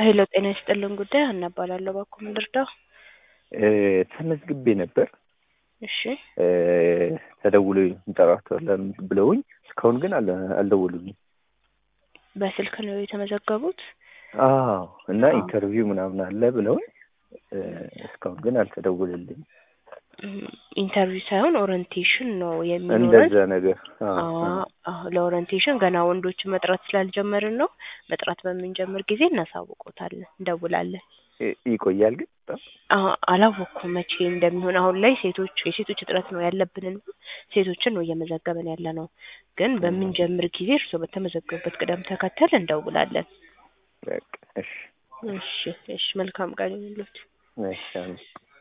ሄሎ ጤና ይስጥልን ጉዳይ ሀና እባላለሁ። እባክዎ ምን ልርዳው? እ ተመዝግቤ ነበር እሺ እ ተደውሎ እንጠራቸዋለን ብለውኝ እስካሁን ግን አለ አልደወሉልኝም። በስልክ ነው የተመዘገቡት? አዎ እና አዎ። ኢንተርቪው ምናምን አለ ብለውኝ እ እስካሁን ግን አልተደወለልኝም። እም፣ ኢንተርቪው ሳይሆን ኦሪንቴሽን ነው የሚኖረን። እንደዛ ነገር አዎ፣ አዎ አዎ። አዎ፣ ለኦሪንቴሽን ገና ወንዶችን መጥራት ስላልጀመርን ነው። መጥራት በምንጀምር ጊዜ እናሳውቆታለን፣ እንደውላለን። ይ- ይቆያል ግን በጣም አዎ፣ አላወቅኩም መቼ እንደሚሆን። አሁን ላይ ሴቶች የሴቶች እጥረት ነው ያለብንን ሴቶችን ነው እየመዘገብን ያለ ነው። ግን በምንጀምር ጊዜ እርስዎ በተመዘገቡበት ቅደም ተከተል እንደውላለን። በቃ እሺ እሺ እሺ፣ መልካም ቀን ይሁንልዎት። እሺ አሜን።